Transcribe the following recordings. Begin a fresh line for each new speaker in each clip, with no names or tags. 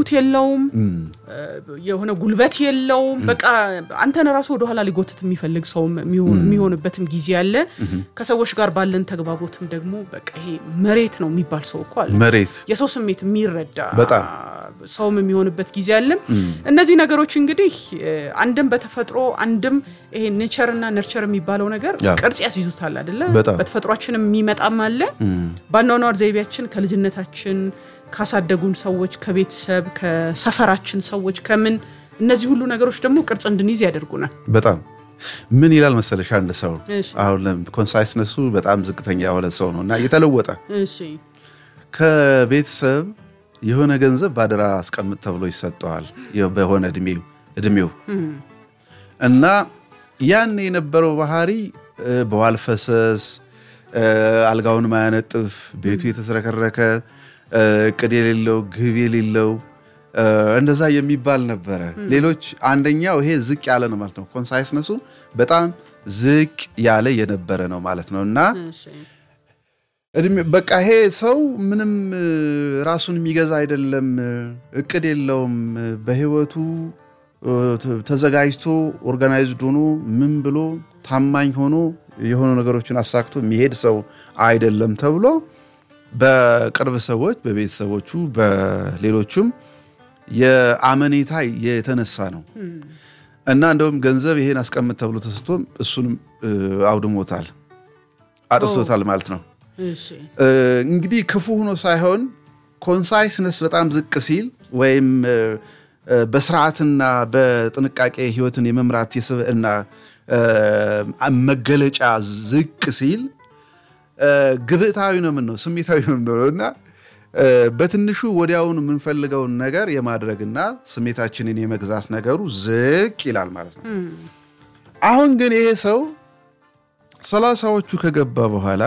ምቾት የለውም፣ የሆነ ጉልበት የለውም። በቃ አንተን ራሱ ወደኋላ ሊጎትት የሚፈልግ ሰው የሚሆንበትም ጊዜ አለ። ከሰዎች ጋር ባለን ተግባቦትም ደግሞ በቃ ይሄ መሬት ነው የሚባል ሰው እኮ አለ።
መሬት
የሰው ስሜት የሚረዳ
በጣም
ሰውም የሚሆንበት ጊዜ አለ። እነዚህ ነገሮች እንግዲህ አንድም በተፈጥሮ አንድም ይሄ ኔቸር እና ነርቸር የሚባለው ነገር ቅርጽ ያስይዙታል አይደለ? በተፈጥሯችንም የሚመጣም አለ። በአኗኗር ዘይቤያችን ከልጅነታችን ካሳደጉን ሰዎች፣ ከቤተሰብ፣ ከሰፈራችን ሰዎች ከምን እነዚህ ሁሉ ነገሮች ደግሞ ቅርጽ እንድንይዝ ያደርጉናል።
በጣም ምን ይላል መሰለሽ አንድ ሰው አሁን ኮንሳይስነሱ በጣም ዝቅተኛ የሆነ ሰው ነው እና እየተለወጠ ከቤተሰብ የሆነ ገንዘብ ባደራ አስቀምጥ ተብሎ ይሰጠዋል በሆነ እድሜው እድሜው እና ያን የነበረው ባህሪ በዋል ፈሰስ አልጋውን ማያነጥፍ ቤቱ የተዝረከረከ እቅድ የሌለው ግብ የሌለው እንደዛ የሚባል ነበረ። ሌሎች አንደኛው ይሄ ዝቅ ያለ ነው ማለት ነው። ኮንሳይስነሱ በጣም ዝቅ ያለ የነበረ ነው ማለት ነው እና በቃ ይሄ ሰው ምንም ራሱን የሚገዛ አይደለም፣ እቅድ የለውም። በህይወቱ ተዘጋጅቶ ኦርጋናይዝድ ሆኖ ምን ብሎ ታማኝ ሆኖ የሆኑ ነገሮችን አሳክቶ የሚሄድ ሰው አይደለም ተብሎ በቅርብ ሰዎች፣ በቤተሰቦቹ፣ በሌሎቹም የአመኔታ የተነሳ ነው እና እንደውም ገንዘብ ይሄን አስቀምጥ ተብሎ ተሰጥቶም እሱንም አውድሞታል፣ አጥፍቶታል ማለት ነው። እንግዲህ ክፉ ሆኖ ሳይሆን ኮንሳይስነስ በጣም ዝቅ ሲል ወይም በስርዓትና በጥንቃቄ ህይወትን የመምራት የስብዕና መገለጫ ዝቅ ሲል ግብታዊ ነው የምንለው ስሜታዊ ነው የምንለው እና በትንሹ ወዲያውኑ የምንፈልገውን ነገር የማድረግና ስሜታችንን የመግዛት ነገሩ ዝቅ ይላል ማለት ነው። አሁን ግን ይሄ ሰው ሰላሳዎቹ ከገባ በኋላ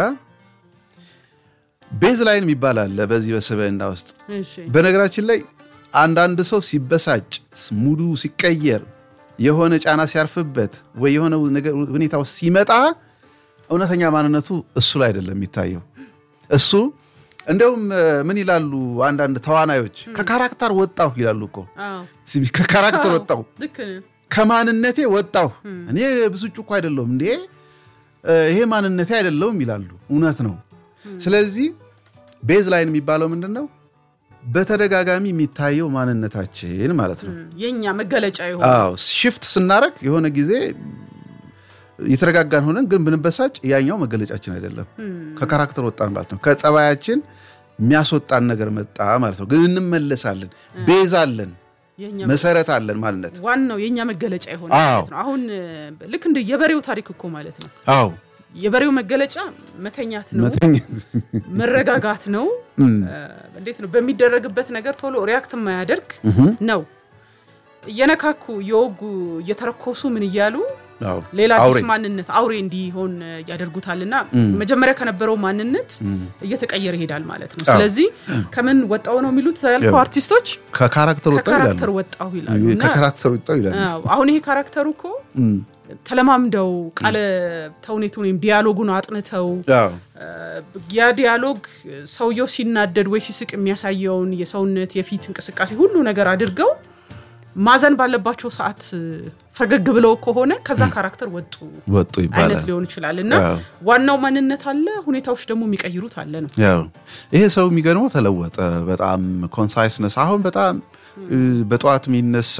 ቤዝ ላይን የሚባል አለ በዚህ በስብዕና ውስጥ። በነገራችን ላይ አንዳንድ ሰው ሲበሳጭ፣ ሙዱ ሲቀየር፣ የሆነ ጫና ሲያርፍበት ወይ የሆነ ሁኔታ ውስጥ ሲመጣ እውነተኛ ማንነቱ እሱ ላይ አይደለም የሚታየው። እሱ እንደውም ምን ይላሉ አንዳንድ ተዋናዮች ከካራክተር ወጣሁ ይላሉ እኮ ከካራክተር ወጣሁ፣ ከማንነቴ ወጣሁ፣ እኔ ብስጩ እኮ አይደለሁም እንዴ ይሄ ማንነቴ አይደለውም ይላሉ። እውነት ነው። ስለዚህ ቤዝ ላይን የሚባለው ምንድን ነው? በተደጋጋሚ የሚታየው ማንነታችን ማለት ነው።
የኛ መገለጫ የሆነ
አዎ፣ ሽፍት ስናደርግ የሆነ ጊዜ የተረጋጋን ሆነን ግን ብንበሳጭ ያኛው መገለጫችን አይደለም። ከካራክተር ወጣን ማለት ነው። ከጠባያችን የሚያስወጣን ነገር መጣ ማለት ነው። ግን እንመለሳለን። ቤዝ አለን፣ መሰረት አለን ማንነት
ዋናው የእኛ መገለጫ የሆነ ማለት ነው። አሁን ልክ እንደ የበሬው ታሪክ እኮ ማለት ነው።
አዎ
የበሬው መገለጫ መተኛት ነው፣ መረጋጋት ነው። እንዴት ነው በሚደረግበት ነገር ቶሎ ሪያክት የማያደርግ ነው። እየነካኩ እየወጉ እየተረኮሱ ምን እያሉ ሌላ አዲስ ማንነት አውሬ እንዲሆን ያደርጉታልና መጀመሪያ ከነበረው ማንነት እየተቀየረ ይሄዳል ማለት ነው። ስለዚህ ከምን ወጣው ነው የሚሉት ያልከው አርቲስቶች
ከካራክተር
ወጣሁ ይላሉ።
ከካራክተር ወጣሁ ይላሉ።
አሁን ይሄ ካራክተሩ እኮ ተለማምደው ቃለ ተውኔቱን ወይም ዲያሎጉን አጥንተው ያ ዲያሎግ ሰውየው ሲናደድ ወይ ሲስቅ የሚያሳየውን የሰውነት የፊት እንቅስቃሴ ሁሉ ነገር አድርገው ማዘን ባለባቸው ሰዓት ፈገግ ብለው ከሆነ ከዛ ካራክተር ወጡ
ወጡ ይባላል
አይነት ሊሆን ይችላል። እና ዋናው ማንነት አለ፣ ሁኔታዎች ደግሞ የሚቀይሩት አለ ነው።
ይሄ ሰው የሚገርመው ተለወጠ። በጣም ኮንሳይስነስ አሁን በጣም በጠዋት የሚነሳ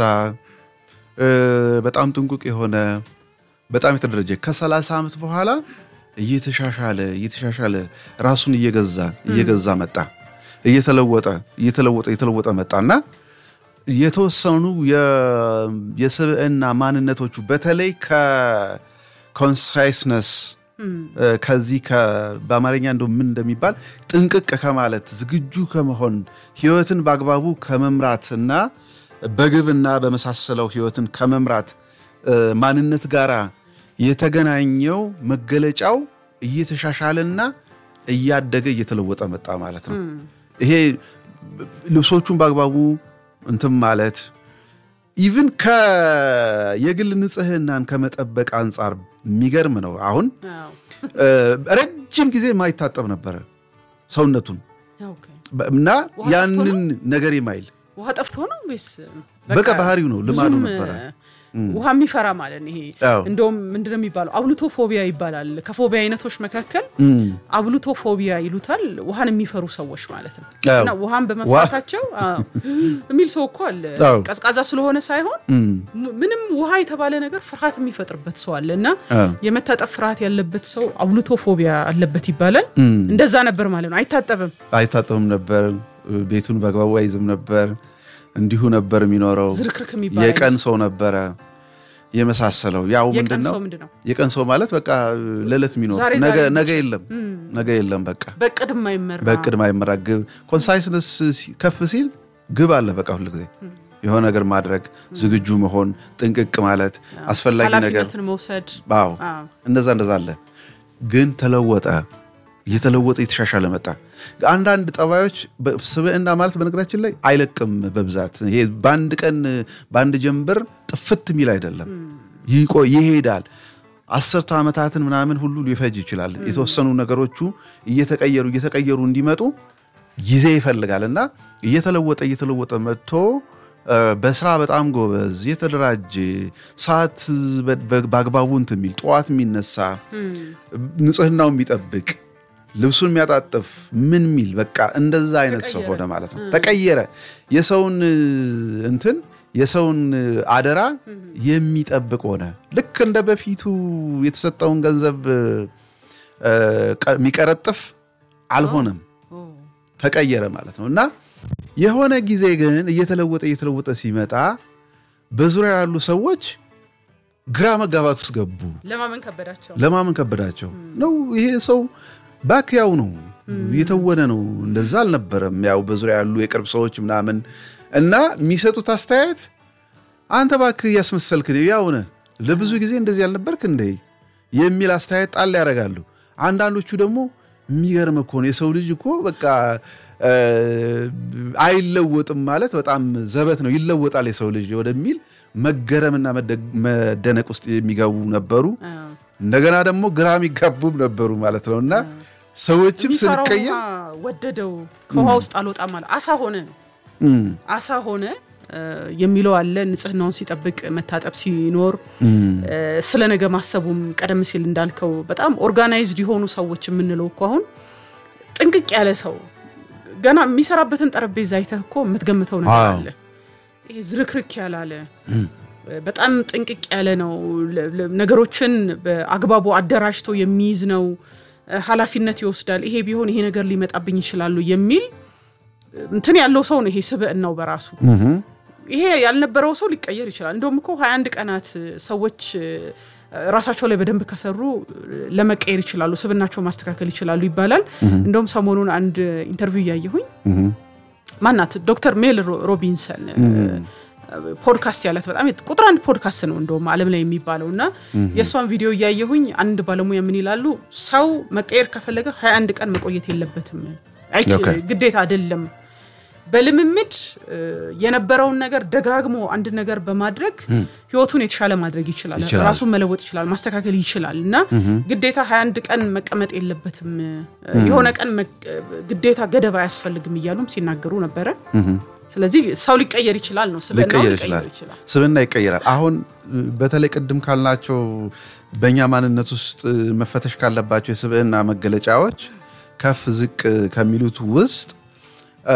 በጣም ጥንቁቅ የሆነ በጣም የተደረጀ ከሰላሳ ዓመት በኋላ እየተሻሻለ እየተሻሻለ ራሱን እየገዛ እየገዛ መጣ እየተለወጠ እየተለወጠ እየተለወጠ መጣና የተወሰኑ የስብዕና ማንነቶቹ በተለይ ከኮንሳይስነስ ከዚህ በአማርኛ እንደ ምን እንደሚባል ጥንቅቅ ከማለት ዝግጁ ከመሆን ህይወትን በአግባቡ ከመምራት እና በግብና በመሳሰለው ህይወትን ከመምራት ማንነት ጋር የተገናኘው መገለጫው እየተሻሻለና እያደገ እየተለወጠ መጣ ማለት ነው። ይሄ ልብሶቹን በአግባቡ እንትን ማለት ኢቭን የግል ንጽህናን ከመጠበቅ አንጻር የሚገርም ነው። አሁን ረጅም ጊዜ የማይታጠብ ነበረ ሰውነቱን እና ያንን ነገር የማይል
ውሃ ጠፍቶ ነው ወይስ
በቃ ባህሪው ነው ልማዱ
ብዙም
ነበረ።
ውሃ የሚፈራ ማለት ነው። ይሄ
አዎ።
እንደውም ምንድነው የሚባለው አብሉቶ ፎቢያ ይባላል። ከፎቢያ አይነቶች መካከል አብሉቶ ፎቢያ ይሉታል። ውሃን የሚፈሩ ሰዎች ማለት ነው።
አዎ።
እና ውሃን በመፍራታቸው አዎ የሚል ሰው እኮ አለ።
አዎ።
ቀዝቃዛ ስለሆነ ሳይሆን ም- ምንም ውሃ የተባለ ነገር ፍርሃት የሚፈጥርበት ሰው አለ እና
አዎ።
የመታጠብ ፍርሃት ያለበት ሰው አብሉቶ ፎቢያ አለበት ይባላል። እንደዛ ነበር ማለት ነው። አይታጠብም።
አይታጠብም ነበር፣ ቤቱን በአግባቡ አይዝም ነበር፣ እንዲሁ ነበር የሚኖረው።
ዝርክርክ የሚባል
የቀን
አይነት
ሰው ነበረ የመሳሰለው። ያው
የቀን
ምንድን ነው
ሰው ምንድን ነው
የቀን ሰው ማለት በቃ ለዕለት የሚኖር
ዛሬ
ነገ
ዛሬ
ነገ የለም ነገ የለም በቃ
በቅድ የማይመራ
በእቅድ ማይመራ ግብ ኮንሳይስነስ ከፍ ሲል ግብ አለ በቃ ሁል ጊዜ የሆነ ነገር ማድረግ ዝግጁ መሆን ጥንቅቅ ማለት አስፈላጊ ነገር
ኃላፊነትን መውሰድ
አዎ
አዎ።
እንደዛ እንደዛ አለ ግን ተለወጠ እየተለወጠ የተሻሻለ መጣ አንዳንድ ጠባዮች በ- ስብዕና ማለት በነገራችን ላይ አይለቅም በብዛት ይሄ በአንድ ቀን በአንድ ጀንበር ጥፍት የሚል አይደለም ይቆ ይሄዳል አስርተ ዓመታትን ምናምን ሁሉ ሊፈጅ ይችላል የተወሰኑ ነገሮቹ እየተቀየሩ እየተቀየሩ እንዲመጡ ጊዜ ይፈልጋል እና እየተለወጠ እየተለወጠ መጥቶ እ፣ በስራ በጣም ጎበዝ የተደራጀ ሰዓት በ- በ- በአግባቡ እንትን የሚል ጠዋት የሚነሳ ንጽህናው የሚጠብቅ ልብሱን የሚያጣጥፍ ምን ሚል በቃ እንደዛ አይነት ሰው ሆነ ማለት ነው። ተቀየረ። የሰውን እ፣ እንትን የሰውን እ፣ አደራ የሚጠብቅ ሆነ። ልክ እንደ በፊቱ የተሰጠውን ገንዘብ እ፣ እ፣ ቀ- የሚቀረጥፍ አልሆነም።
ኦ፣
ተቀየረ ማለት ነው እና የሆነ ጊዜ ግን እየተለወጠ እየተለወጠ ሲመጣ በዙሪያ ያሉ ሰዎች ግራ መጋባት ውስጥ ገቡ።
ለማመን ከበዳቸው።
ለማመን ከበዳቸው ነው። ይሄ ሰው ባክ ያው ነው እየተወነ ነው፣ እንደዛ አልነበረም። ያው በዙሪያ ያሉ የቅርብ ሰዎች ምናምን እና የሚሰጡት አስተያየት አንተ ባክ እያስመሰልክ ነው፣ ያው ነህ፣ ለብዙ ጊዜ እንደዚህ ያልነበርክ እንደ የሚል አስተያየት ጣል ያደርጋሉ። አንዳንዶቹ ደግሞ የሚገርም እኮ ነው የሰው ልጅ እኮ በቃ እ፣ አይለወጥም ማለት በጣም ዘበት ነው፣ ይለወጣል የሰው ልጅ ወደሚል መገረምና መደ- መደነቅ ውስጥ የሚገቡ ነበሩ።
አዎ።
እንደገና ደግሞ ግራ የሚጋቡም ነበሩ ማለት ነው እና ሰዎችም
የሚፈራው
ስንቀየር
ውሃ ወደደው ከውሃ ውስጥ አልወጣም አለ። አሳ ሆነ
እም፣
አሳ ሆነ እ፣ የሚለው አለ። ንጽህናውን ሲጠብቅ መታጠብ ሲኖር እ፣ ስለ ነገ ማሰቡም ቀደም ሲል እንዳልከው በጣም ኦርጋናይዝድ የሆኑ ሰዎች የምንለው እኮ አሁን ጥንቅቅ ያለ ሰው ገና የሚሰራበትን ጠረጴዛ አይተህ እኮ የምትገምተው ነገር
አዎ።
አለ። ይሄ ዝርክርክ ያላለ በጣም ጥንቅቅ ያለ ነው። ለ- ለ- ነገሮችን በአግባቡ አደራጅቶ የሚይዝ ነው። ኃላፊነት ይወስዳል። ይሄ ቢሆን ይሄ ነገር ሊመጣብኝ ይችላሉ የሚል እንትን ያለው ሰው ነው። ይሄ ስብዕናው በራሱ ይሄ ያልነበረው ሰው ሊቀየር ይችላል። እንደውም እኮ 21 ቀናት ሰዎች እ፣ ራሳቸው ላይ በደንብ ከሰሩ ለመቀየር ይችላሉ፣ ስብናቸው ማስተካከል ይችላሉ ይባላል። እንደውም ሰሞኑን አንድ ኢንተርቪው እያየሁኝ ማናት ዶክተር ሜል ሮ- ሮቢንሰን እ፣ ፖድካስት ያላት በጣም የት- ቁጥር አንድ ፖድካስት ነው እንደውም ዓለም ላይ የሚባለው እና የእሷን ቪዲዮ እያየሁኝ አንድ ባለሙያ ምን ይላሉ፣ ሰው መቀየር ከፈለገ 21 ቀን መቆየት የለበትም አይች-
ኦኬ።
ግዴታ አይደለም። በልምምድ እ፣ የነበረውን ነገር ደጋግሞ አንድ ነገር በማድረግ ህይወቱን የተሻለ ማድረግ ይችላል፣
ይችላል።
ራሱን መለወጥ ይችላል፣ ማስተካከል ይችላል እና ግዴታ 21 ቀን መቀመጥ የለበትም የሆነ ቀን መ- ግዴታ ገደብ አያስፈልግም እያሉም ሲናገሩ ነበረ። ስለዚህ ሰው ሊቀየር ይችላል ነው ስብዕናው
ሊቀየር
ሊቀየር
ይችላል።
ይችላል።
ስብዕና ይቀየራል። አሁን እ፣ በተለይ ቅድም ካልናቸው በእኛ ማንነት ውስጥ እ፣ መፈተሽ ካለባቸው የስብዕና መገለጫዎች ከፍ ዝቅ ከሚሉት ውስጥ እ፣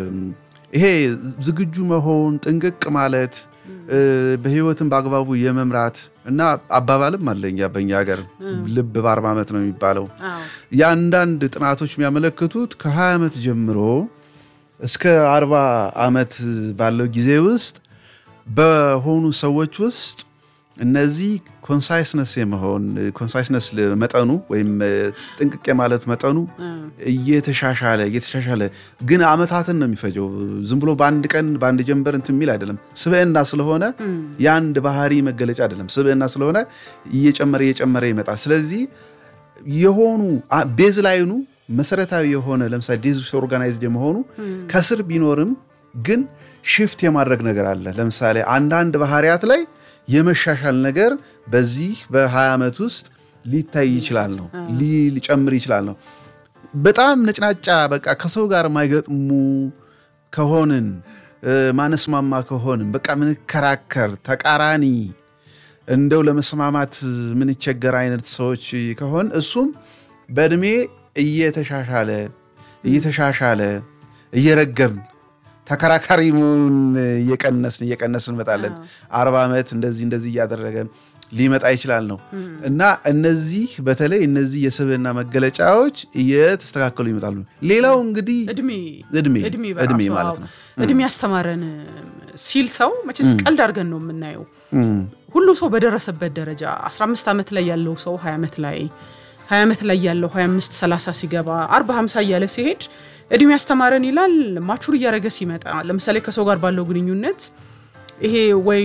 ይሄ ዝግጁ መሆን፣ ጥንቅቅ ማለት እ፣ በህይወትን በአግባቡ የመምራት እና አባባልም አለኛ በእኛ ሀገር ልብ በአርባ ዓመት ነው የሚባለው።
አዎ።
የአንዳንድ ጥናቶች የሚያመለክቱት ከ20 ዓመት ጀምሮ እስከ 40 ዓመት ባለው ጊዜ ውስጥ በሆኑ ሰዎች ውስጥ እነዚህ ኮንሳይስነስ የመሆን ኮንሳይስነስ መጠኑ ወይም እ፣ ጥንቅቅ የማለት መጠኑ እየተሻሻለ እየተሻሻለ ግን አመታትን ነው የሚፈጀው። ዝም ብሎ በአንድ ቀን በአንድ ጀንበር እንትን የሚል አይደለም። ስብዕና ስለሆነ የአንድ ባህሪ መገለጫ አይደለም። ስብዕና ስለሆነ እየጨመረ እየጨመረ ይመጣል። ስለዚህ የሆኑ አ- ቤዝ ላይኑ መሰረታዊ የሆነ ለምሳሌ ዲዝ ኦርጋናይዝድ የመሆኑ ከስር ቢኖርም ግን ሽፍት የማድረግ ነገር አለ። ለምሳሌ አንዳንድ ባህሪያት ላይ የመሻሻል ነገር በዚህ በ20 ዓመት ውስጥ ሊታይ ይችላል ነው ሊ- ሊጨምር ይችላል ነው። በጣም ነጭናጫ በቃ ከሰው ጋር የማይገጥሙ ከሆንን ማነስማማ ከሆንም በቃ ምንከራከር ተቃራኒ እንደው ለመስማማት ምንቸገር አይነት ሰዎች ከሆን እሱም በእድሜ እየተሻሻለ እየተሻሻለ እየረገብን ተከራካሪ መሆኑን እየቀነስን እየቀነስን እንመጣለን። አርባ ዓመት እንደዚህ እንደዚህ እያደረገ ሊመጣ ይችላል ነው እና እነዚህ በተለይ እነዚህ የስብዕና መገለጫዎች እየተስተካከሉ ይመጣሉ። ሌላው እንግዲህ
እድሜ
እድሜ
እድሜ
እድሜ
በራሱ
ማለት
አዎ።
ነው።
እድሜ ያስተማረን ሲል ሰው መቼስ ቀልድ አድርገን ነው የምናየው። ሁሉ ሰው በደረሰበት ደረጃ 15 ዓመት ላይ ያለው ሰው 20 ዓመት ላይ 20 ዓመት ላይ ያለው 25 30 ሲገባ 40 50 እያለ ሲሄድ እድሜ ያስተማረን ይላል። ማቹር እያደረገ ሲመጣ ለምሳሌ ከሰው ጋር ባለው ግንኙነት ይሄ ወይ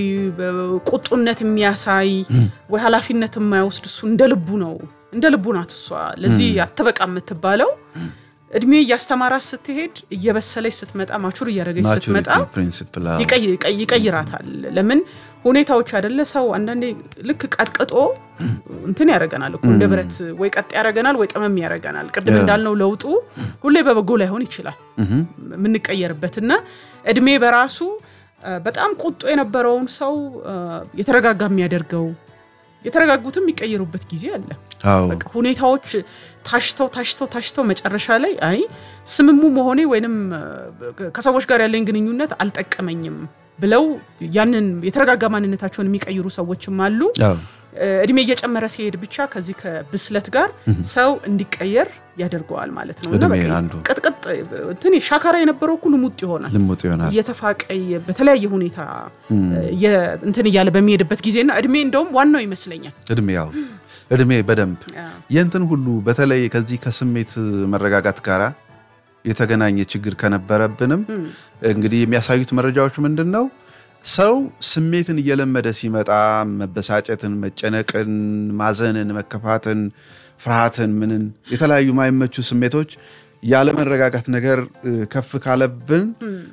ቁጡነት የሚያሳይ ወይ ኃላፊነት የማይወስድ እሱ እንደ ልቡ ነው እንደ ልቡ ናት እሷ ለዚህ አትበቃ የምትባለው እድሜ እያስተማራት ስትሄድ እየበሰለች ስትመጣ ማቹር እያደረገች ስትመጣ
ማቹሪቲ ፕሪንሲፕል አዎ።
ይቀይ- ይቀይ- ይቀይራታል። ለምን ሁኔታዎች አይደለ ሰው አንዳንዴ ልክ ቀጥቅጦ እንትን ያደርገናል እኮ እንደ ብረት ወይ ቀጥ ያደርገናል ወይ ጠመም ያደርገናል። ቅድም እንዳልነው ለውጡ ሁሌ በበጎ ላይሆን ይችላል የምንቀየርበት እና እድሜ በራሱ አ፣ በጣም ቁጡ የነበረውን ሰው አ፣ የተረጋጋ የሚያደርገው የተረጋጉትም የሚቀየሩበት ጊዜ አለ።
አዎ
በቃ ሁኔታዎች ታሽተው ታሽተው ታሽተው መጨረሻ ላይ አይ ስምሙ መሆኔ ወይንም አ፣ ከሰዎች ጋር ያለኝ ግንኙነት አልጠቀመኝም ብለው ያንን የተረጋጋ ማንነታቸውን የሚቀይሩ ሰዎችም አሉ።
አዎ
አ፣ እድሜ እየጨመረ ሲሄድ ብቻ ከዚህ ከብስለት ጋር ሰው እንዲቀየር ያደርገዋል ማለት ነው። እና
እድሜ
በቃ
አንዱ
ቅጥቅጥ እንትን ሻካራ የነበረው እኮ ልሙጥ ይሆናል።
ልሙጥ ይሆናል።
እየተፋቀ በተለያየ ሁኔታ እየ- እንትን እያለ በሚሄድበት ጊዜና እድሜ እንደውም ዋናው ይመስለኛል።
እድሜ ያው እድሜ በደንብ የእንትን ሁሉ በተለይ ከዚህ ከስሜት መረጋጋት ጋራ የተገናኘ ችግር ከነበረብንም እንግዲህ የሚያሳዩት መረጃዎች ምንድን ነው? ሰው ስሜትን እየለመደ ሲመጣ መበሳጨትን፣ መጨነቅን፣ ማዘንን፣ መከፋትን፣ ፍርሃትን፣ ምንን የተለያዩ ማይመቹ ስሜቶች ያለመረጋጋት ነገር እ፣ ከፍ ካለብን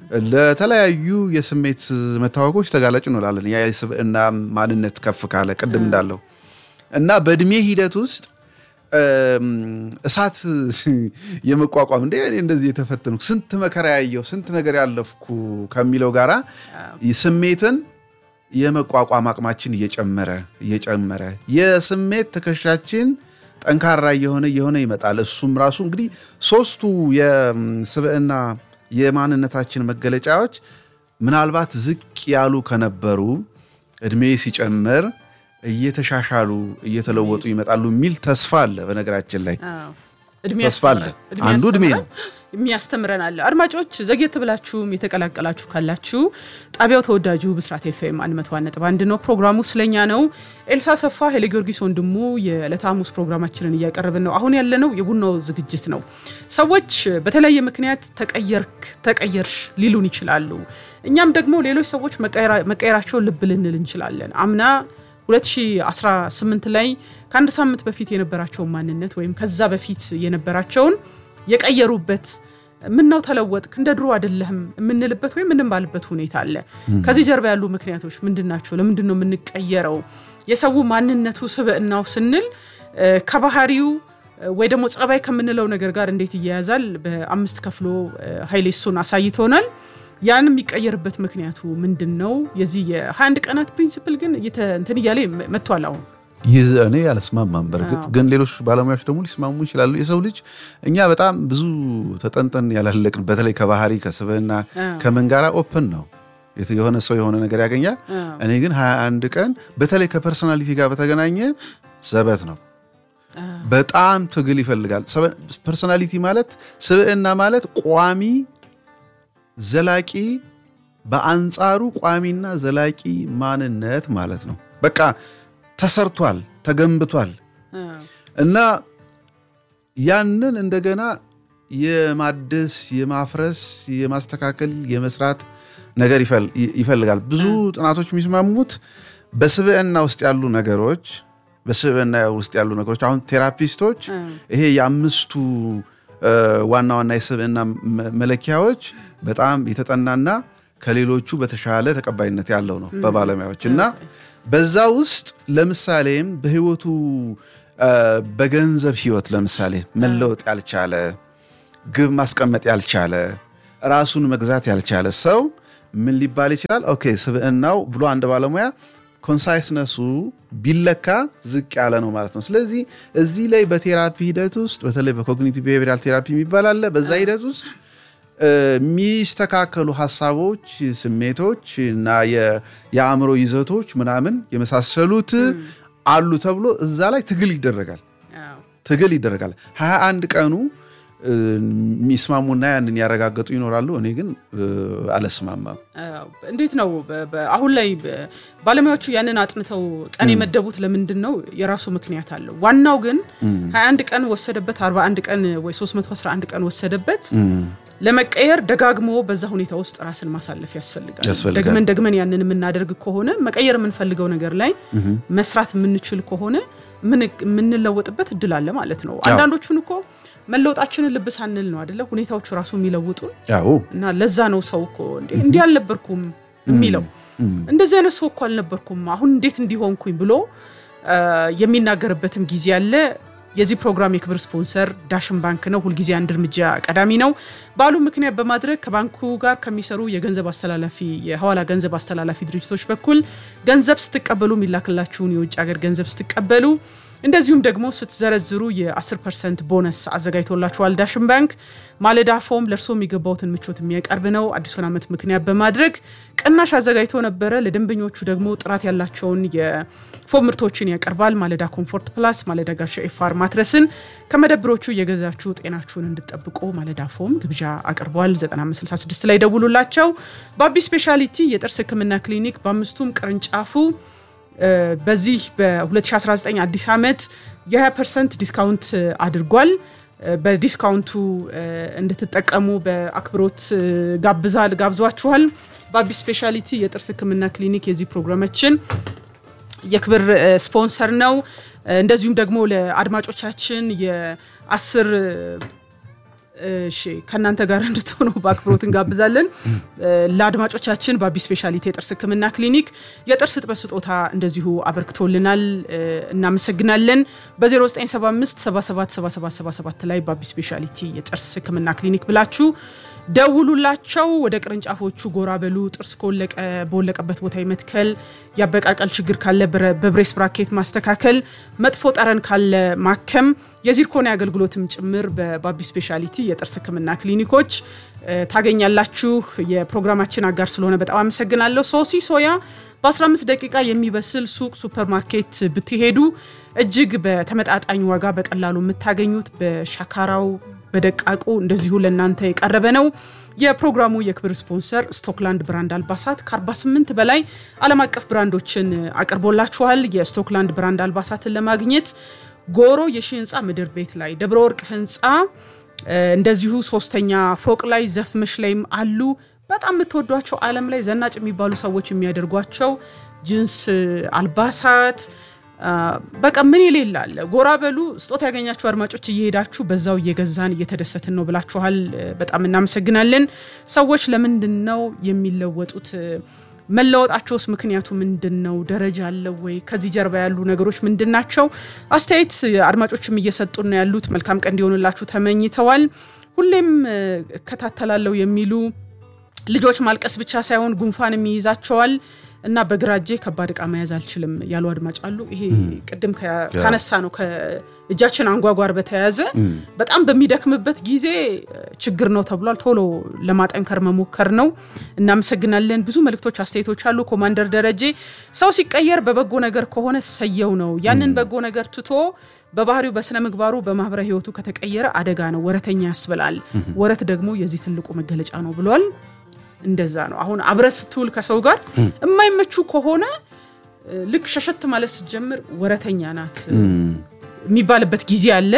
ለተለያዩ የስሜት መታወቆች ተጋላጭ እንሆናለን። ያ የስብዕና ማንነት ከፍ ካለ ቅድም እንዳለው እና በእድሜ ሂደት ውስጥ እም፣ እሳት የመቋቋም እንደ እኔ እንደዚህ የተፈተንኩ ስንት መከራ ያየው ስንት ነገር ያለፍኩ ከሚለው ጋራ ስሜትን የመቋቋም አቅማችን እየጨመረ እየጨመረ የስሜት ትከሻችን ጠንካራ እየሆነ እየሆነ ይመጣል። እሱም ራሱ እንግዲህ ሶስቱ የስብዕና የማንነታችን መገለጫዎች ምናልባት ዝቅ ያሉ ከነበሩ እድሜ ሲጨምር እየተሻሻሉ እየተለወጡ ይመጣሉ የሚል ተስፋ አለ። በነገራችን ላይ
እድሜ
ተስፋ አለ።
ያስተምረን።
አንዱ እድሜ ነው።
የሚያስተምረን አለ። አድማጮች ዘግየት ብላችሁም የተቀላቀላችሁ ካላችሁ ጣቢያው ተወዳጁ ብስራት ኤፍኤም 101.1 ነው። ፕሮግራሙ ስለኛ ነው። ኤልሳ ሰፋ ኃይለ ጊዮርጊስ ወንድሙ የዕለተ ሐሙስ ፕሮግራማችንን እያቀረብን ነው። አሁን ያለነው የቡናው ዝግጅት ነው። ሰዎች በተለያየ ምክንያት ተቀየርክ፣ ተቀየርሽ ሊሉን ይችላሉ። እኛም ደግሞ ሌሎች ሰዎች መቀየራ- መቀየራቸውን ልብ ልንል እንችላለን። አምና 2018 ላይ ከአንድ ሳምንት በፊት የነበራቸውን ማንነት ወይም ከዛ በፊት የነበራቸውን የቀየሩበት ምነው ተለወጥክ እንደ ድሮ አይደለህም የምንልበት ወይም የምንባልበት ሁኔታ አለ። ከዚህ ጀርባ ያሉ ምክንያቶች ምንድን ናቸው? ለምንድን ነው የምንቀየረው? የሰው ማንነቱ ስብዕናው ስንል እ፣ ከባህሪው እ፣ ወይ ደግሞ ጸባይ ከምንለው ነገር ጋር እንዴት ይያያዛል? በአምስት ከፍሎ እ፣ ኃይሌ እሱን አሳይቶናል። ያን የሚቀየርበት ምክንያቱ ምንድን ነው? የዚህ የ21 ቀናት ፕሪንሲፕል ግን እየተ- እንትን እያለ መጥቷል አሁን
ይህ እኔ አልስማማም። በእርግጥ ግን ሌሎች ባለሙያዎች ደግሞ ሊስማሙ ይችላሉ። የሰው ልጅ እኛ በጣም ብዙ ተጠንጠን ያላለቅን በተለይ ከባህሪ ከስብዕና ከምን ጋራ ኦፕን ነው የት- የሆነ ሰው የሆነ ነገር ያገኛል። እኔ ግን 21 ቀን በተለይ ከፐርሶናሊቲ ጋር በተገናኘ ዘበት ነው። በጣም ትግል ይፈልጋል። ፐርሶናሊቲ ማለት ስብዕና ማለት ቋሚ ዘላቂ በአንጻሩ ቋሚና ዘላቂ ማንነት ማለት ነው። በቃ ተሰርቷል፣ ተገንብቷል እና ያንን እንደገና የማደስ የማፍረስ የማስተካከል የመስራት ነገር ይፈል- ይፈልጋል። ብዙ ጥናቶች የሚስማሙት በስብዕና ውስጥ ያሉ ነገሮች በስብዕና ውስጥ ያሉ ነገሮች አሁን ቴራፒስቶች ይሄ የአምስቱ እ፣ ዋና ዋና የስብዕና መ- መለኪያዎች በጣም የተጠናና ከሌሎቹ በተሻለ ተቀባይነት ያለው ነው በባለሙያዎች እና በዛ ውስጥ ለምሳሌም በህይወቱ እ፣ በገንዘብ ህይወት ለምሳሌ መለወጥ ያልቻለ ግብ ማስቀመጥ ያልቻለ ራሱን መግዛት ያልቻለ ሰው ምን ሊባል ይችላል? ኦኬ ስብዕናው ብሎ አንድ ባለሙያ ኮንሳይስነሱ ቢለካ ዝቅ ያለ ነው ማለት ነው። ስለዚህ እዚህ ላይ በቴራፒ ሂደት ውስጥ በተለይ በኮግኒቲቭ ቢሄቪራል ቴራፒ የሚባል አለ። በዛ ሂደት ውስጥ የሚስተካከሉ ሀሳቦች፣ ስሜቶች እና የአእምሮ ይዘቶች ምናምን የመሳሰሉት አሉ ተብሎ እዛ ላይ ትግል ይደረጋል ትግል ይደረጋል። ሀያ አንድ ቀኑ የሚስማሙና ያንን ያረጋገጡ ይኖራሉ። እኔ ግን አለስማማም።
እንዴት ነው አሁን ላይ ባለሙያዎቹ ያንን አጥንተው ቀን የመደቡት ለምንድን ነው? የራሱ ምክንያት አለው። ዋናው ግን 21 ቀን ወሰደበት፣ 41 ቀን ወይ 311 ቀን ወሰደበት ለመቀየር ደጋግሞ በዛ ሁኔታ ውስጥ ራስን ማሳለፍ ያስፈልጋል። ደግመን ደግመን ያንን የምናደርግ ከሆነ መቀየር የምንፈልገው ነገር ላይ መስራት የምንችል ከሆነ የምንለወጥበት እድል አለ ማለት ነው። አንዳንዶቹን እኮ መለወጣችንን ልብ ሳንል ነው አደለ ሁኔታዎቹ ራሱ የሚለውጡን እና ለዛ ነው ሰው እኮ እንዲህ አልነበርኩም የሚለው እንደዚህ አይነት ሰው እኮ አልነበርኩም አሁን እንዴት እንዲሆንኩኝ ብሎ የሚናገርበትም ጊዜ አለ። የዚህ ፕሮግራም የክብር ስፖንሰር ዳሽን ባንክ ነው። ሁልጊዜ አንድ እርምጃ ቀዳሚ ነው። በዓሉ ምክንያት በማድረግ ከባንኩ ጋር ከሚሰሩ የገንዘብ አስተላላፊ የሐዋላ ገንዘብ አስተላላፊ ድርጅቶች በኩል ገንዘብ ስትቀበሉ የሚላክላችሁን የውጭ ሀገር ገንዘብ ስትቀበሉ እንደዚሁም ደግሞ ስትዘረዝሩ የ10 ፐርሰንት ቦነስ አዘጋጅቶላችኋል ዳሽን ባንክ። ማለዳ ፎም ለእርሶ የሚገባውትን ምቾት የሚያቀርብ ነው። አዲሱን ዓመት ምክንያት በማድረግ ቅናሽ አዘጋጅቶ ነበረ። ለደንበኞቹ ደግሞ ጥራት ያላቸውን የፎም ምርቶችን ያቀርባል። ማለዳ ኮምፎርት ፕላስ፣ ማለዳ ጋሻ ኤፋር ማትረስን ከመደብሮቹ እየገዛችሁ ጤናችሁን እንድጠብቁ ማለዳ ፎም ግብዣ አቅርቧል። 9566 ላይ ደውሉላቸው። በአቢ ስፔሻሊቲ የጥርስ ሕክምና ክሊኒክ በአምስቱም ቅርንጫፉ በዚህ በ2019 አዲስ ዓመት የ20 ፐርሰንት ዲስካውንት አድርጓል። በዲስካውንቱ እንድትጠቀሙ በአክብሮት ጋብዛል ጋብዟችኋል። በአቢ ስፔሻሊቲ የጥርስ ህክምና ክሊኒክ የዚህ ፕሮግራማችን የክብር ስፖንሰር ነው። እንደዚሁም ደግሞ ለአድማጮቻችን የአስር እሺ ከእናንተ ጋር እንድትሆኑ በአክብሮት እንጋብዛለን። ለአድማጮቻችን በአቢ ስፔሻሊቲ የጥርስ ህክምና ክሊኒክ የጥርስ እጥበት ስጦታ እንደዚሁ አበርክቶልናል። እናመሰግናለን። በ0975 777777 ላይ በአቢ ስፔሻሊቲ የጥርስ ህክምና ክሊኒክ ብላችሁ ደውሉላቸው። ወደ ቅርንጫፎቹ ጎራ በሉ። ጥርስ ከወለቀ በወለቀበት ቦታ የመትከል የአበቃቀል ችግር ካለ በብሬስ ብራኬት ማስተካከል፣ መጥፎ ጠረን ካለ ማከም፣ የዚርኮኒ አገልግሎትም ጭምር በባቢ ስፔሻሊቲ የጥርስ ህክምና ክሊኒኮች ታገኛላችሁ። የፕሮግራማችን አጋር ስለሆነ በጣም አመሰግናለሁ። ሶሲ ሶያ በ15 ደቂቃ የሚበስል ሱቅ ሱፐርማርኬት ብትሄዱ እጅግ በተመጣጣኝ ዋጋ በቀላሉ የምታገኙት በሻካራው በደቃቁ እንደዚሁ ለእናንተ የቀረበ ነው። የፕሮግራሙ የክብር ስፖንሰር ስቶክላንድ ብራንድ አልባሳት ከ48 በላይ ዓለም አቀፍ ብራንዶችን አቅርቦላችኋል። የስቶክላንድ ብራንድ አልባሳትን ለማግኘት ጎሮ የሺ ህንፃ ምድር ቤት ላይ ደብረ ወርቅ ህንፃ እንደዚሁ ሶስተኛ ፎቅ ላይ ዘፍመሽ ላይም አሉ። በጣም የምትወዷቸው ዓለም ላይ ዘናጭ የሚባሉ ሰዎች የሚያደርጓቸው ጅንስ አልባሳት በቃ ምን የሌለ አለ። ጎራ በሉ። ስጦታ ያገኛችሁ አድማጮች እየሄዳችሁ በዛው እየገዛን እየተደሰትን ነው ብላችኋል። በጣም እናመሰግናለን። ሰዎች ለምንድን ነው የሚለወጡት? መለወጣቸውስ ምክንያቱ ምንድን ነው? ደረጃ አለው ወይ? ከዚህ ጀርባ ያሉ ነገሮች ምንድን ናቸው? አስተያየት አድማጮችም እየሰጡን ነው ያሉት። መልካም ቀን እንዲሆንላችሁ ተመኝተዋል። ሁሌም እከታተላለሁ የሚሉ ልጆች ማልቀስ ብቻ ሳይሆን ጉንፋንም ይይዛቸዋል እና በግራ እጄ ከባድ እቃ መያዝ አልችልም ያሉ አድማጭ አሉ። ይሄ ቅድም ካነሳ ነው ከእጃችን አንጓጓር በተያያዘ በጣም በሚደክምበት ጊዜ ችግር ነው ተብሏል። ቶሎ ለማጠንከር መሞከር ነው። እናመሰግናለን። ብዙ መልእክቶች፣ አስተያየቶች አሉ። ኮማንደር ደረጀ ሰው ሲቀየር በበጎ ነገር ከሆነ ሰየው ነው። ያንን በጎ ነገር ትቶ በባህሪው በስነ ምግባሩ በማህበራዊ ህይወቱ ከተቀየረ አደጋ ነው፣ ወረተኛ ያስብላል። ወረት ደግሞ የዚህ ትልቁ መገለጫ ነው ብሏል። እንደዛ ነው። አሁን አብረህ ስትውል ከሰው ጋር የማይመቹ ከሆነ ልክ ሸሸት ማለት ስትጀምር ወረተኛ ናት የሚባልበት ጊዜ አለ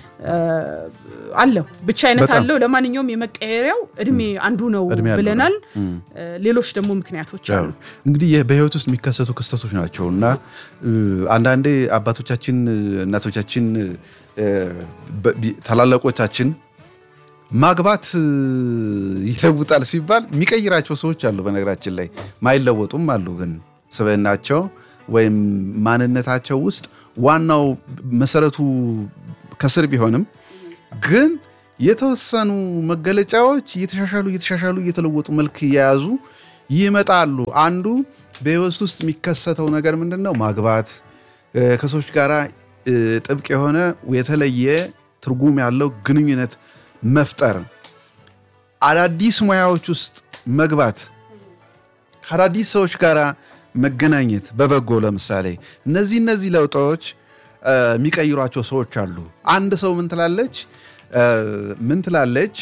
አለው ብቻ አይነት አለው። ለማንኛውም የመቀየሪያው እድሜ አንዱ ነው ብለናል። ሌሎች ደግሞ ምክንያቶች አሉ።
እንግዲህ በህይወት ውስጥ የሚከሰቱ ክስተቶች ናቸው እና አንዳንዴ አባቶቻችን፣ እናቶቻችን፣ ታላላቆቻችን ማግባት ይለውጣል ሲባል የሚቀይራቸው ሰዎች አሉ። በነገራችን ላይ ማይለወጡም አሉ። ግን ስብዕናቸው ወይም ማንነታቸው ውስጥ ዋናው መሰረቱ ከስር ቢሆንም ግን የተወሰኑ መገለጫዎች እየተሻሻሉ እየተሻሻሉ እየተለወጡ መልክ እየያዙ ይመጣሉ። አንዱ በህይወት ውስጥ የሚከሰተው ነገር ምንድን ነው? ማግባት፣ ከሰዎች ጋር ጥብቅ የሆነ የተለየ ትርጉም ያለው ግንኙነት መፍጠር፣ አዳዲስ ሙያዎች ውስጥ መግባት፣ ከአዳዲስ ሰዎች ጋር መገናኘት በበጎ ለምሳሌ እነዚህ እነዚህ ለውጦች የሚቀይሯቸው ሰዎች አሉ። አንድ ሰው ምን ትላለች ምን ትላለች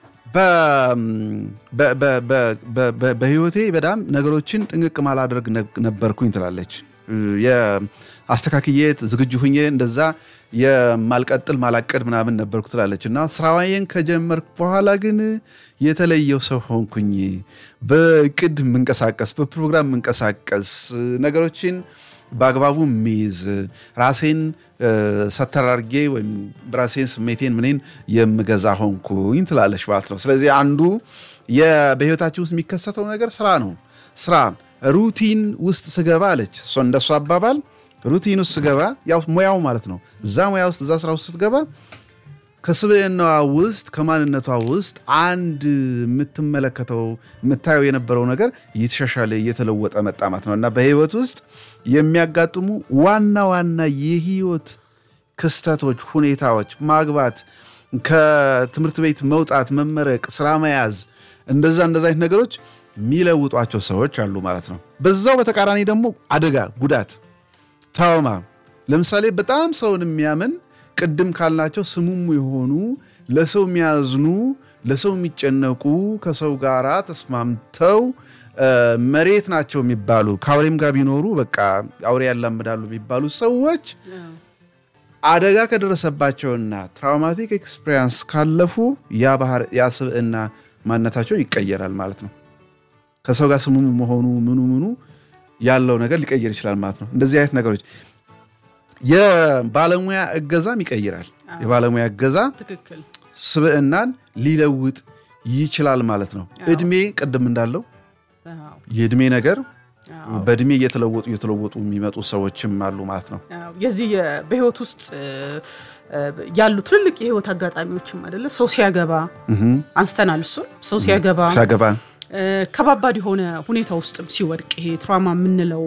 በህይወቴ በጣም ነገሮችን ጥንቅቅ ማላደርግ ነበርኩኝ ትላለች። የአስተካክዬ ዝግጁ ሁኜ እንደዛ የማልቀጥል ማላቀድ ምናምን ነበርኩ ትላለች እና ስራዋዬን ከጀመርኩ በኋላ ግን የተለየው ሰው ሆንኩኝ። በእቅድ የምንቀሳቀስ በፕሮግራም የምንቀሳቀስ ነገሮችን በአግባቡ የሚይዝ ራሴን ሰተራርጌ ወይም ራሴን ስሜቴን ምኔን የምገዛ ሆንኩኝ ትላለች ማለት ነው። ስለዚህ አንዱ በህይወታችን ውስጥ የሚከሰተው ነገር ስራ ነው። ስራ ሩቲን ውስጥ ስገባ አለች እሷ እንደሷ አባባል ሩቲን ውስጥ ስገባ ያው ሙያው ማለት ነው። እዛ ሙያ ውስጥ እዛ ስራ ውስጥ ስትገባ ከስብዕናዋ ውስጥ ከማንነቷ ውስጥ አንድ የምትመለከተው የምታየው የነበረው ነገር እየተሻሻለ እየተለወጠ መጣ ማለት ነው እና በህይወት ውስጥ የሚያጋጥሙ ዋና ዋና የህይወት ክስተቶች፣ ሁኔታዎች፣ ማግባት፣ ከትምህርት ቤት መውጣት፣ መመረቅ፣ ስራ መያዝ እንደዛ እንደዛ አይነት ነገሮች የሚለውጧቸው ሰዎች አሉ ማለት ነው። በዛው በተቃራኒ ደግሞ አደጋ፣ ጉዳት፣ ትራውማ ለምሳሌ በጣም ሰውን የሚያምን ቅድም ካልናቸው ስሙሙ የሆኑ ለሰው የሚያዝኑ ለሰው የሚጨነቁ ከሰው ጋር ተስማምተው መሬት ናቸው የሚባሉ ከአውሬም ጋር ቢኖሩ በቃ አውሬ ያላምዳሉ የሚባሉ ሰዎች አደጋ ከደረሰባቸውና ትራውማቲክ ኤክስፔሪንስ ካለፉ ያ ስብዕና ማንነታቸውን ይቀየራል ማለት ነው። ከሰው ጋር ስሙሙ መሆኑ ምኑ ምኑ ያለው ነገር ሊቀየር ይችላል ማለት ነው። እንደዚህ አይነት ነገሮች የባለሙያ እገዛም ይቀይራል። የባለሙያ እገዛ ስብዕናን ሊለውጥ ይችላል ማለት ነው። እድሜ ቅድም እንዳለው የእድሜ ነገር በእድሜ እየተለወጡ እየተለወጡ የሚመጡ ሰዎችም አሉ ማለት ነው።
የዚህ በህይወት ውስጥ ያሉ ትልልቅ የህይወት አጋጣሚዎችም አይደለ ሰው ሲያገባ አንስተናል። እሱን ሰው ሲያገባ
ሲያገባ
ከባባድ የሆነ ሁኔታ ውስጥም ሲወድቅ ይሄ ትራማ የምንለው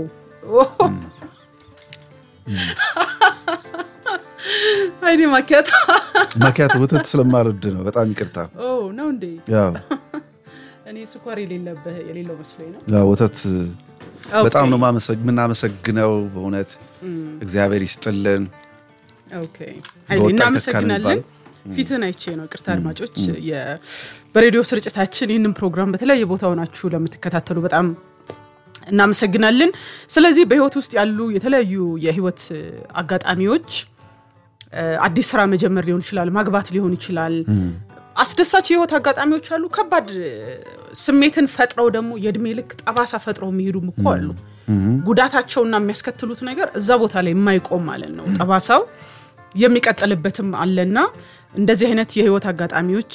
አይኔ ማኪያቶ
ማኪያቶ ወተት ስለማልወድ ነው። በጣም ይቅርታ
ነው እንዴ? እኔ ስኳር የሌለብህ የሌለው መስሎኝ ነው።
ወተት በጣም ነው የምናመሰግነው። በእውነት እግዚአብሔር ይስጥልን።
እናመሰግናለን። ፊትህን አይቼ ነው። ቅርታ አድማጮች፣ በሬዲዮ ስርጭታችን ይህንን ፕሮግራም በተለያየ ቦታ ሆናችሁ ለምትከታተሉ በጣም እናመሰግናለን። ስለዚህ በህይወት ውስጥ ያሉ የተለያዩ የህይወት አጋጣሚዎች አዲስ ስራ መጀመር ሊሆን ይችላል፣ ማግባት ሊሆን ይችላል። አስደሳች የህይወት አጋጣሚዎች አሉ። ከባድ ስሜትን ፈጥረው ደግሞ የእድሜ ልክ ጠባሳ ፈጥረው የሚሄዱም እኮ አሉ። ጉዳታቸውና የሚያስከትሉት ነገር እዛ ቦታ ላይ የማይቆም ማለት ነው። ጠባሳው የሚቀጥልበትም አለና እንደዚህ አይነት የህይወት አጋጣሚዎች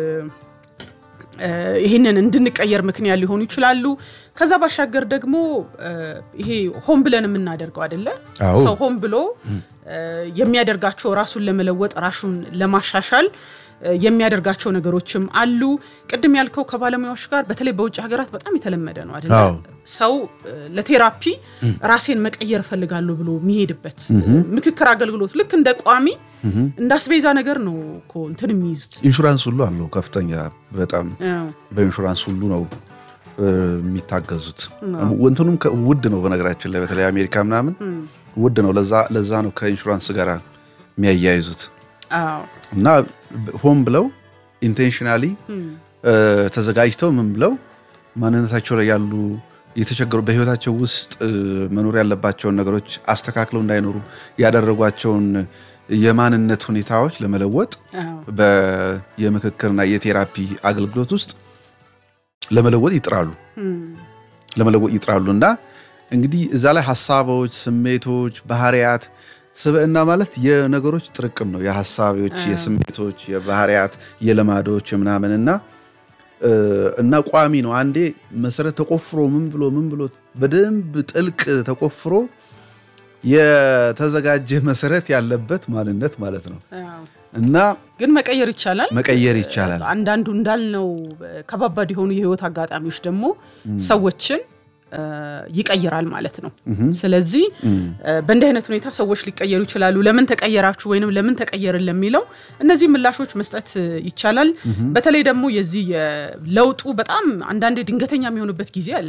ይህንን እንድንቀየር ምክንያት ሊሆኑ ይችላሉ። ከዛ ባሻገር ደግሞ ይሄ ሆን ብለን የምናደርገው አይደለ? ሰው ሆን ብሎ የሚያደርጋቸው ራሱን ለመለወጥ ራሱን ለማሻሻል የሚያደርጋቸው ነገሮችም አሉ። ቅድም ያልከው ከባለሙያዎች ጋር በተለይ በውጭ ሀገራት በጣም የተለመደ ነው አይደለ? ሰው ለቴራፒ ራሴን መቀየር እፈልጋለሁ ብሎ የሚሄድበት ምክክር አገልግሎት ልክ እንደ ቋሚ እንደ አስቤዛ ነገር ነው እኮ እንትን የሚይዙት።
ኢንሹራንስ ሁሉ አለው ከፍተኛ በጣም በኢንሹራንስ ሁሉ ነው የሚታገዙት። እንትኑም ውድ ነው በነገራችን ላይ በተለይ አሜሪካ ምናምን ውድ ነው። ለዛ ነው ከኢንሹራንስ ጋር የሚያያይዙት እና ሆን ብለው ኢንቴንሽናሊ ተዘጋጅተው ምን ብለው ማንነታቸው ላይ ያሉ የተቸገሩ በህይወታቸው ውስጥ መኖር ያለባቸውን ነገሮች አስተካክለው እንዳይኖሩ ያደረጓቸውን የማንነት ሁኔታዎች ለመለወጥ የምክክርና የቴራፒ አገልግሎት ውስጥ ለመለወጥ ይጥራሉ ለመለወጥ ይጥራሉ እና እንግዲህ እዛ ላይ ሀሳቦች፣ ስሜቶች፣ ባህሪያት ስብዕና ማለት የነገሮች ጥርቅም ነው። የሀሳቦች፣ የስሜቶች፣ የባህሪያት፣ የልማዶች ምናምን እና እና ቋሚ ነው። አንዴ መሰረት ተቆፍሮ ምን ብሎ ምን ብሎ በደንብ ጥልቅ ተቆፍሮ የተዘጋጀ መሰረት ያለበት ማንነት ማለት ነው እና
ግን መቀየር ይቻላል
መቀየር ይቻላል።
አንዳንዱ እንዳልነው ከባባድ የሆኑ የህይወት አጋጣሚዎች ደግሞ ሰዎችን ይቀይራል ማለት ነው። ስለዚህ በእንዲህ አይነት ሁኔታ ሰዎች ሊቀየሩ ይችላሉ። ለምን ተቀየራችሁ ወይንም ለምን ተቀየርን ለሚለው እነዚህ ምላሾች መስጠት ይቻላል። በተለይ ደግሞ የዚህ ለውጡ በጣም አንዳንዴ ድንገተኛ የሚሆንበት ጊዜ አለ።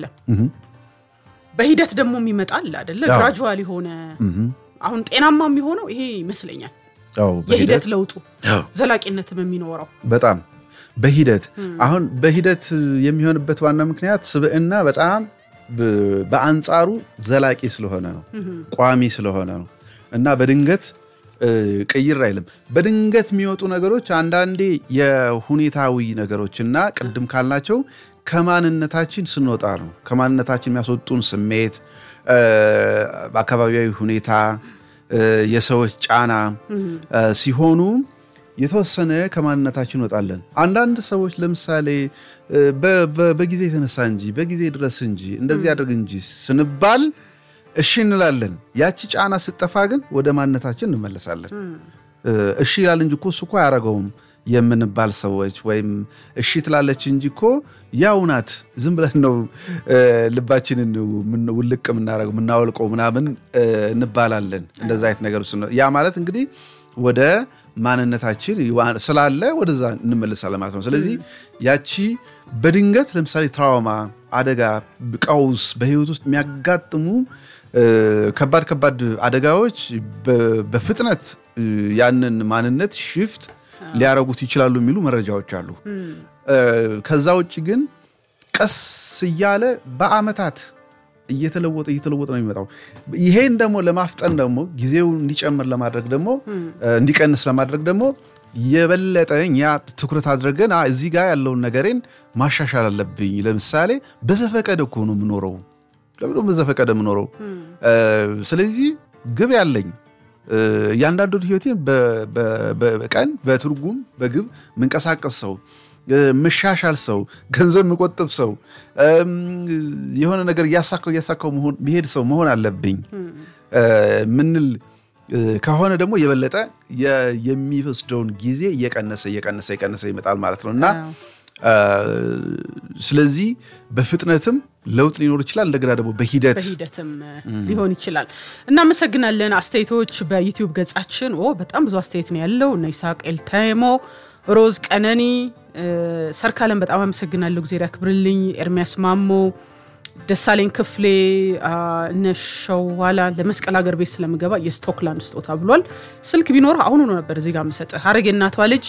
በሂደት ደግሞ የሚመጣ አለ አይደለ? ግራጁዋል የሆነ አሁን ጤናማ የሚሆነው ይሄ ይመስለኛል። የሂደት ለውጡ ዘላቂነትም የሚኖረው
በጣም በሂደት አሁን በሂደት የሚሆንበት ዋና ምክንያት ስብዕና በጣም በአንጻሩ ዘላቂ ስለሆነ ነው፣ ቋሚ ስለሆነ ነው እና በድንገት ቅይር አይልም። በድንገት የሚወጡ ነገሮች አንዳንዴ የሁኔታዊ ነገሮች እና ቅድም ካልናቸው ከማንነታችን ስንወጣ ነው። ከማንነታችን የሚያስወጡን ስሜት፣ አካባቢያዊ ሁኔታ፣ የሰዎች ጫና ሲሆኑ የተወሰነ ከማንነታችን እንወጣለን። አንዳንድ ሰዎች ለምሳሌ በጊዜ የተነሳ እንጂ በጊዜ ድረስ እንጂ እንደዚህ አድርግ እንጂ ስንባል እሺ እንላለን። ያቺ ጫና ስጠፋ ግን ወደ ማንነታችን እንመለሳለን። እሺ ይላል እንጂ እኮ እሱ እኮ አያረገውም የምንባል ሰዎች ወይም እሺ ትላለች እንጂ እኮ ያው ናት ዝም ብለን ነው ልባችንን ውልቅ የምናረገው የምናወልቀው ምናምን እንባላለን። እንደዛ አይነት ነገር ውስጥ ነው። ያ ማለት እንግዲህ ወደ ማንነታችን ስላለ ወደዛ እንመለሳለን ማለት ነው። ስለዚህ ያቺ በድንገት ለምሳሌ ትራውማ፣ አደጋ፣ ቀውስ በህይወት ውስጥ የሚያጋጥሙ ከባድ ከባድ አደጋዎች በፍጥነት ያንን ማንነት ሽፍት ሊያረጉት ይችላሉ የሚሉ መረጃዎች አሉ። ከዛ ውጭ ግን ቀስ እያለ በአመታት እየተለወጠ እየተለወጠ ነው የሚመጣው። ይሄን ደግሞ ለማፍጠን ደግሞ ጊዜው እንዲጨምር ለማድረግ ደግሞ እንዲቀንስ ለማድረግ ደግሞ የበለጠ እኛ ትኩረት አድርገን እዚህ ጋር ያለውን ነገሬን ማሻሻል አለብኝ። ለምሳሌ በዘፈቀደ እኮ ነው የምኖረው። ለምንድነው በዘፈቀደ የምኖረው? ስለዚህ ግብ ያለኝ እያንዳንዱ ህይወቴን በቀን በትርጉም በግብ ምንቀሳቀስ ሰው መሻሻል ሰው ገንዘብ መቆጠብ ሰው የሆነ ነገር እያሳካው እያሳካው መሄድ ሰው መሆን አለብኝ ምንል ከሆነ ደግሞ የበለጠ የሚወስደውን ጊዜ እየቀነሰ እየቀነሰ እየቀነሰ ይመጣል ማለት ነው እና ስለዚህ በፍጥነትም ለውጥ ሊኖር ይችላል። እንደገና ደግሞ በሂደት
በሂደትም ሊሆን ይችላል። እናመሰግናለን። አስተያየቶች በዩቲዩብ ገጻችን በጣም ብዙ አስተያየት ነው ያለው። እነ ይስሐቅ ኤልታይሞ፣ ሮዝ ቀነኒ፣ ሰርካለም በጣም አመሰግናለሁ። እግዜር ያክብርልኝ። ኤርሚያስ ማሞ፣ ደሳለኝ ክፍሌ፣ እነ ሸዋላ ለመስቀል ሀገር ቤት ስለምገባ የስቶክላንድ ስጦታ ብሏል። ስልክ ቢኖር አሁኑ ነው ነበር እዚህ ጋር የምሰጥህ። ሀረግ የእናቷ ልጅ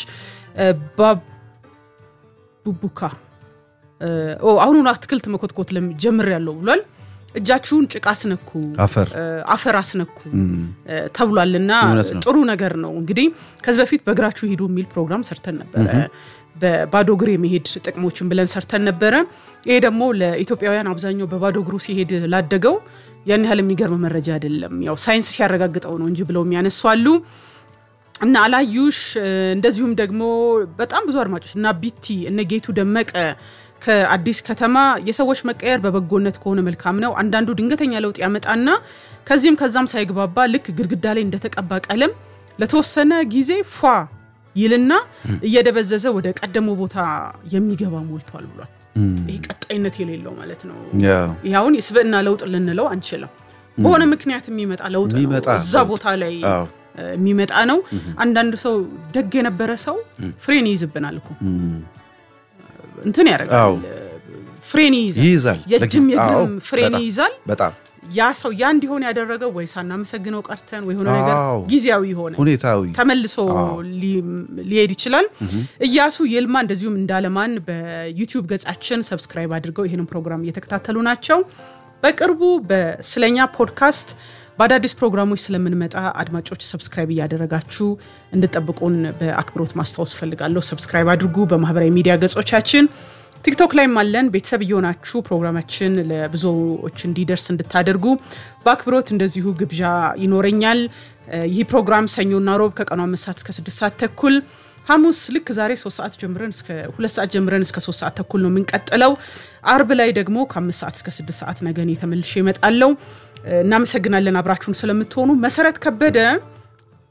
ቡቡካ አሁኑኑ አትክልት መኮትኮት ጀምር ያለው ብሏል። እጃችሁን ጭቃ አስነኩ፣ አፈር አስነኩ ተብሏልና ጥሩ ነገር ነው። እንግዲህ ከዚህ በፊት በእግራችሁ ሂዱ የሚል ፕሮግራም ሰርተን ነበረ። በባዶ እግር የመሄድ ጥቅሞችን ብለን ሰርተን ነበረ። ይሄ ደግሞ ለኢትዮጵያውያን አብዛኛው በባዶ እግሩ ሲሄድ ላደገው ያን ያህል የሚገርም መረጃ አይደለም። ያው ሳይንስ ሲያረጋግጠው ነው እንጂ ብለው የሚያነሱ አሉ። እና አላዩሽ እንደዚሁም ደግሞ በጣም ብዙ አድማጮች እና ቢቲ እነ ጌቱ ደመቀ ከአዲስ ከተማ የሰዎች መቀየር በበጎነት ከሆነ መልካም ነው። አንዳንዱ ድንገተኛ ለውጥ ያመጣና ከዚህም ከዛም ሳይግባባ ልክ ግድግዳ ላይ እንደተቀባ ቀለም ለተወሰነ ጊዜ ፏ ይልና እየደበዘዘ ወደ ቀደሞ ቦታ የሚገባ ሞልቷል ብሏል። ይህ ቀጣይነት የሌለው ማለት ነው። ይህ አሁን የስብዕና ለውጥ ልንለው አንችልም። በሆነ ምክንያት የሚመጣ ለውጥ ነው። እዛ ቦታ ላይ የሚመጣ ነው። አንዳንድ ሰው ደግ የነበረ ሰው ፍሬን ይይዝብናል እኮ እንትን ያደርጋል፣ ፍሬን ይይዛል፣ የእጅም የእግርም ፍሬን ይይዛል።
በጣም
ያ ሰው ያ እንዲሆን ያደረገው ወይ ሳናመሰግነው ቀርተን ወይ ሆነ ነገር ጊዜያዊ ሆነ
ሁኔታዊ
ተመልሶ ሊሄድ ይችላል። እያሱ ይልማ እንደዚሁም እንዳለማን በዩቲዩብ ገጻችን ሰብስክራይብ አድርገው ይህንን ፕሮግራም እየተከታተሉ ናቸው። በቅርቡ በስለኛ ፖድካስት በአዳዲስ ፕሮግራሞች ስለምንመጣ አድማጮች ሰብስክራይብ እያደረጋችሁ እንድጠብቁን በአክብሮት ማስታወስ ፈልጋለሁ። ሰብስክራይብ አድርጉ። በማህበራዊ ሚዲያ ገጾቻችን ቲክቶክ ላይም አለን። ቤተሰብ እየሆናችሁ ፕሮግራማችን ለብዙዎች እንዲደርስ እንድታደርጉ በአክብሮት እንደዚሁ ግብዣ ይኖረኛል። ይህ ፕሮግራም ሰኞና ሮብ ከቀኑ አምስት ሰዓት እስከ ስድስት ሰዓት ተኩል ሐሙስ ልክ ዛሬ ሶስት ሰዓት ጀምረን እስከ ሁለት ሰዓት ጀምረን እስከ ሶስት ሰዓት ተኩል ነው የምንቀጥለው። አርብ ላይ ደግሞ ከአምስት ሰዓት እስከ ስድስት ሰዓት ነገን የተመልሼ እመጣለሁ። እናመሰግናለን አብራችሁን ስለምትሆኑ። መሰረት ከበደ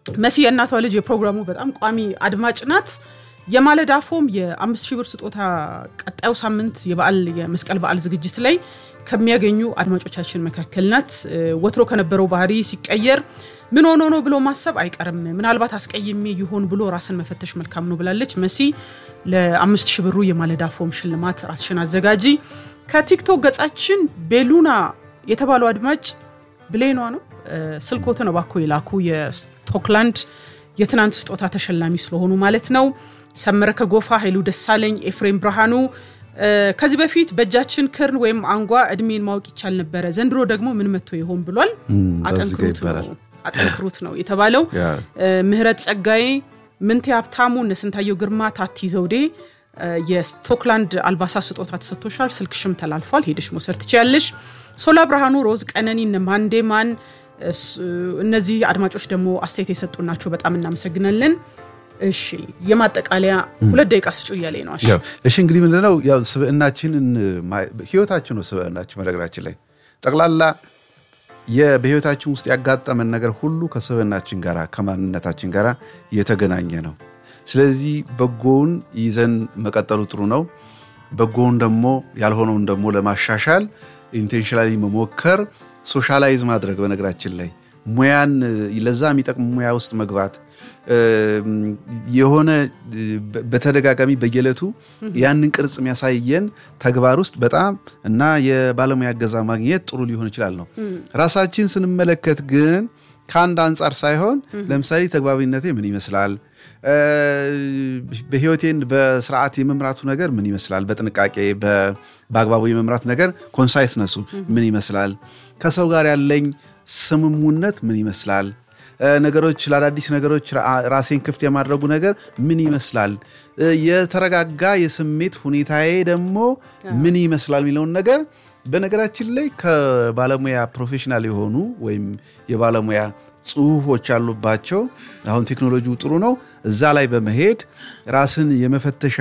መሲ የእናቷ ልጅ የፕሮግራሙ በጣም ቋሚ አድማጭ ናት። የማለዳ ፎም የአምስት ሺህ ብር ስጦታ ቀጣዩ ሳምንት የበዓል የመስቀል በዓል ዝግጅት ላይ ከሚያገኙ አድማጮቻችን መካከል ናት። ወትሮ ከነበረው ባህሪ ሲቀየር ምን ሆኖ ነው ብሎ ማሰብ አይቀርም። ምናልባት አስቀይሜ ይሆን ብሎ ራስን መፈተሽ መልካም ነው ብላለች መሲ። ለአምስት ሺህ ብሩ የማለዳ ፎም ሽልማት ራስሽን አዘጋጂ። ከቲክቶክ ገጻችን ቤሉና የተባሉ አድማጭ ብሌኗ ነው ስልኮትን እባክዎ የላኩ የስቶክላንድ የትናንት ስጦታ ተሸላሚ ስለሆኑ ማለት ነው። ሰመረ ከጎፋ፣ ኃይሉ ደሳለኝ፣ ኤፍሬም ብርሃኑ ከዚህ በፊት በእጃችን ክርን ወይም አንጓ እድሜን ማወቅ ይቻል ነበረ፣ ዘንድሮ ደግሞ ምን መጥቶ ይሆን ብሏል። አጠንክሩት ነው የተባለው። ምህረት ጸጋዬ፣ ምንቴ ሀብታሙ፣ እነስንታየው ግርማ፣ ታቲ ዘውዴ የስቶክላንድ አልባሳት ስጦታ ተሰጥቶሻል፣ ስልክሽም ተላልፏል፣ ሄደሽ መውሰድ ትችያለሽ። ሶላ ብርሃኑ፣ ሮዝ ቀነኒ፣ እነ ማንዴማን እነዚህ አድማጮች ደግሞ አስተያየት የሰጡ ናቸው። በጣም እናመሰግናለን። እሺ የማጠቃለያ ሁለት ደቂቃ ስጩ እያለ ነው።
እሺ እንግዲህ ምንድነው ያው ስብዕናችንን ህይወታችን ነው ስብዕናችን። በነገራችን ላይ ጠቅላላ በህይወታችን ውስጥ ያጋጠመን ነገር ሁሉ ከስብዕናችን ጋር ከማንነታችን ጋር የተገናኘ ነው። ስለዚህ በጎውን ይዘን መቀጠሉ ጥሩ ነው። በጎውን ደግሞ ያልሆነውን ደግሞ ለማሻሻል ኢንቴንሽናሊ መሞከር ሶሻላይዝ ማድረግ በነገራችን ላይ ሙያን ለዛ የሚጠቅም ሙያ ውስጥ መግባት የሆነ በተደጋጋሚ በየዕለቱ ያንን ቅርጽ የሚያሳየን ተግባር ውስጥ በጣም እና የባለሙያ እገዛ ማግኘት ጥሩ ሊሆን ይችላል ነው። ራሳችን ስንመለከት ግን ከአንድ አንጻር ሳይሆን ለምሳሌ ተግባቢነቴ ምን ይመስላል በህይወቴን በስርዓት የመምራቱ ነገር ምን ይመስላል? በጥንቃቄ በአግባቡ የመምራት ነገር ኮንሳይስነሱ ምን ይመስላል? ከሰው ጋር ያለኝ ስምሙነት ምን ይመስላል? ነገሮች ለአዳዲስ ነገሮች ራሴን ክፍት የማድረጉ ነገር ምን ይመስላል? የተረጋጋ የስሜት ሁኔታዬ ደግሞ ምን ይመስላል የሚለውን ነገር በነገራችን ላይ ከባለሙያ ፕሮፌሽናል የሆኑ ወይም የባለሙያ ጽሁፎች ያሉባቸው አሁን ቴክኖሎጂው ጥሩ ነው። እዛ ላይ በመሄድ ራስን የመፈተሻ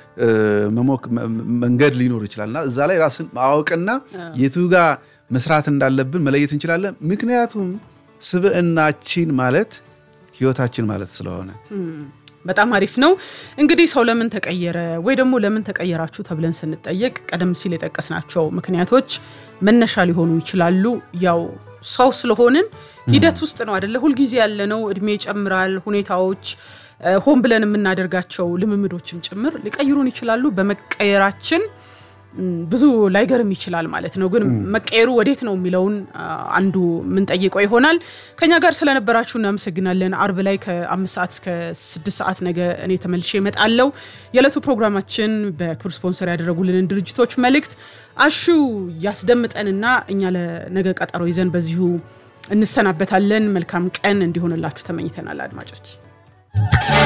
መንገድ ሊኖር ይችላል እና እዛ ላይ ራስን ማወቅና የቱ ጋር መስራት እንዳለብን መለየት እንችላለን። ምክንያቱም ስብዕናችን ማለት ህይወታችን ማለት ስለሆነ
በጣም አሪፍ ነው። እንግዲህ ሰው ለምን ተቀየረ ወይ ደግሞ ለምን ተቀየራችሁ ተብለን ስንጠየቅ ቀደም ሲል የጠቀስናቸው ምክንያቶች መነሻ ሊሆኑ ይችላሉ። ያው ሰው ስለሆንን ሂደት ውስጥ ነው አደለ? ሁልጊዜ ያለነው እድሜ ይጨምራል። ሁኔታዎች ሆን ብለን የምናደርጋቸው ልምምዶችም ጭምር ሊቀይሩን ይችላሉ። በመቀየራችን ብዙ ላይገርም ይችላል ማለት ነው። ግን መቀየሩ ወዴት ነው የሚለውን አንዱ የምንጠይቀው ይሆናል። ከኛ ጋር ስለነበራችሁ እናመሰግናለን። አርብ ላይ ከአምስት ሰዓት እስከ ስድስት ሰዓት ነገ እኔ ተመልሼ እመጣለሁ። የዕለቱ ፕሮግራማችን በክብር ስፖንሰር ያደረጉልንን ድርጅቶች መልእክት አሹ ያስደምጠንና እኛ ለነገ ቀጠሮ ይዘን በዚሁ እንሰናበታለን። መልካም ቀን እንዲሆንላችሁ ተመኝተናል አድማጮች።